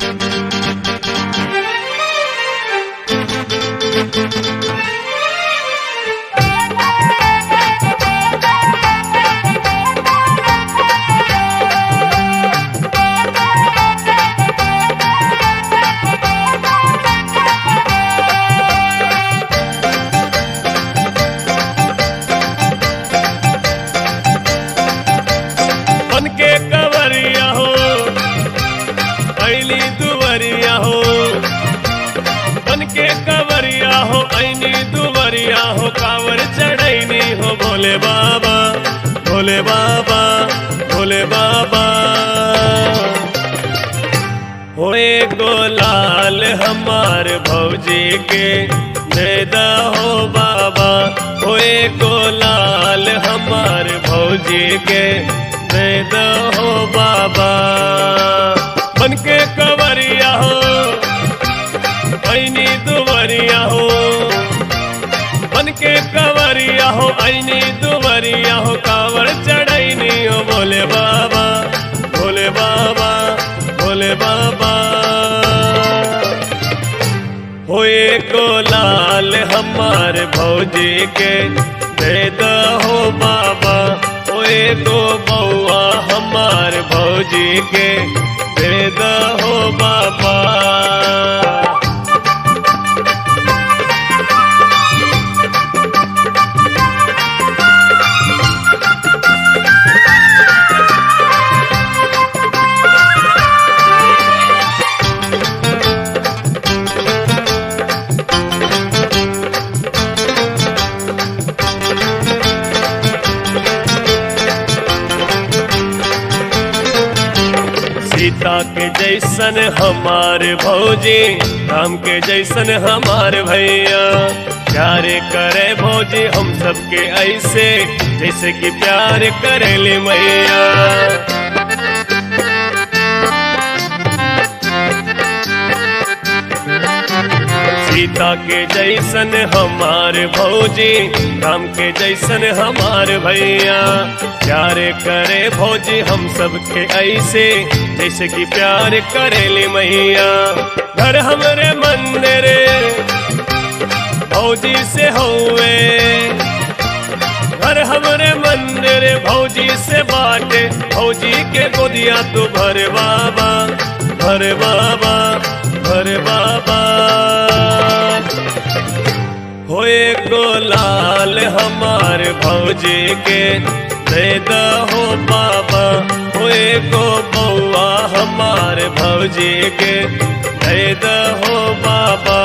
बन के कवरिया हो ऐली दुवरिया हो बन के कवरिया हो ऐनी दुवरिया हो कावर चढ़ैनी हो भोले बाबा भोले बाबा भोले बाबा होए गोलाल हमार भौजी के देदा हो बाबा होए गोलाल हमार भौजी के देदा हो बाबा बन के कवरिया हो ऐनी दुवरिया हो बन के कवरिया हो ऐनी दुवरिया हो कावर चढ़ैनी हो भोले बाबा भोले बाबा भोले बाबा होए गोलाल हमार भौजी के दे हो बाबा होए गो बउआ हमार भौजी के दे हो बाबा सीता के जैसन हमार भौजी राम के जैसन हमार भैया प्यारे करे भौजी हम सबके ऐसे जैसे कि प्यार करेले मैया सीता के जैसन हमार भौजी राम के जैसन हमार भैया प्यार करे भौजी हम सबके ऐसे जैसे कि प्यार करेले मैया घर हमरे मंदिर भौजी से हुए घर हमरे मंदिर भौजी से बाटे भौजी के गोदिया तू भर बाबा भर बाबा भर बाबा होए गोलाल हमार भौजी के दे हो बाबा होए गो बउआ हमार भौजी के दे हो बाबा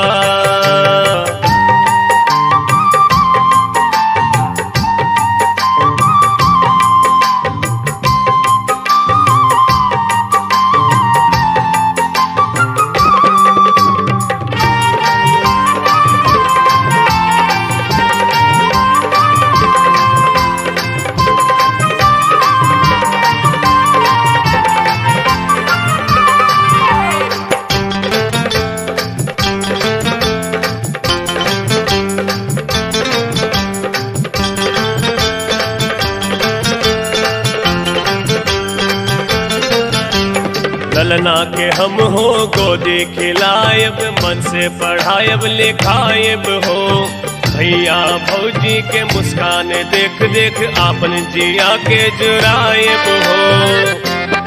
ललना के हम हो गोदी खिलायब मन से पढ़ायब लिखायब हो भैया भौजी के मुस्कान देख देख आपन जिया के जुरायब हो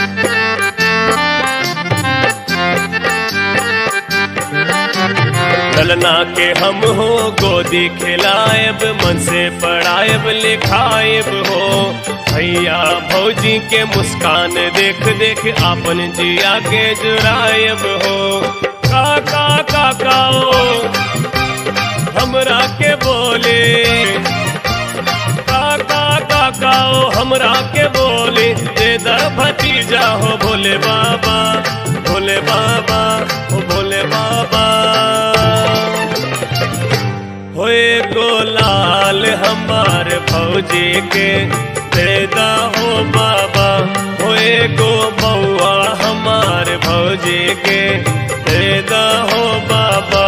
ललना के हम हो गोदी खिलायब मन से पढ़ायब लिखायब हो भैया भौजी के मुस्कान देख देख आपन जिया के जुरायब हो काका काकाओ हमरा के बोले काका काकाओ हमरा के बोले दे दा भतीजा हो भोले बाबा भोले बाबा हो भोले बाबा होए गोलाल हमार भौजी के देदा हो बाबा होए गो बउआ हमार भौजी के देदा हो बाबा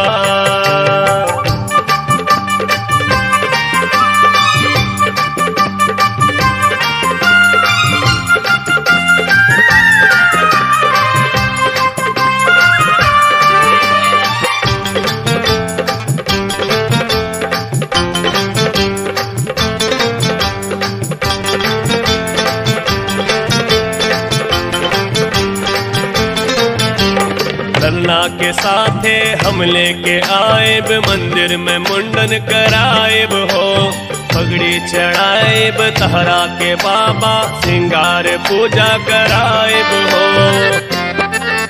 लल्ला के साथे हम लेके आएब मंदिर में मुंडन कराएब हो पगड़ी चढ़ाएब तहरा के बाबा सिंगार पूजा कराएब हो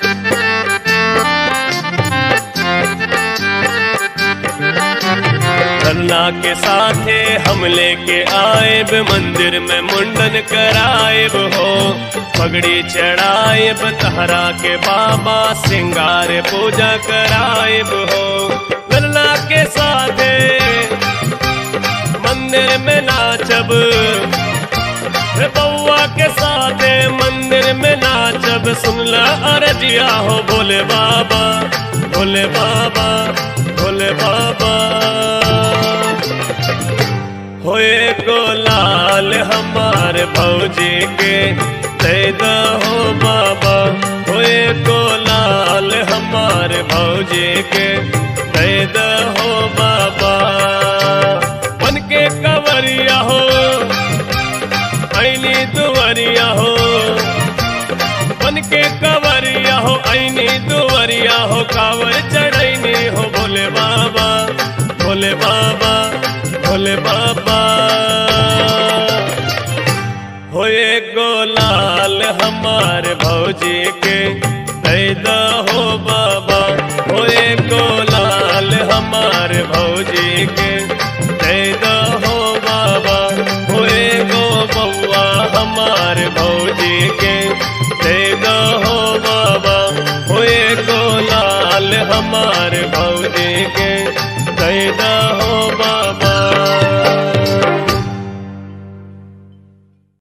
लल्ला के साथे हम लेके आएब मंदिर में मुंडन कराएब हो पगड़ी चढ़ाएब तहरा के बाबा सिंगार पूजा कराएब हो लल्ला के साथे मंदिर में नाचब हे बउआ के साथे मंदिर में नाचब सुनला अरजिया हो भोले बाबा भोले बाबा भोले बाबा होए को लाल हमार भौजी के दे हो बाबा होए को लाल हमार भौजी के दे हो बाबा बन के कवरिया हो ऐनी दुवरिया हो बन के कवरिया हो ऐनी दुवरिया हो कावर चढ़ैनी हो भोले बाबा भोले बाबा भोले बाबा होए गोलाल हमार भौजी के पैदा हो बाबा होए गोलाल हमार भौजी के पैदा हो बाबा होए गो बउआ हमार भौजी के पैदा हो बाबा होए गोलाल हमार भौजी के पैदा हो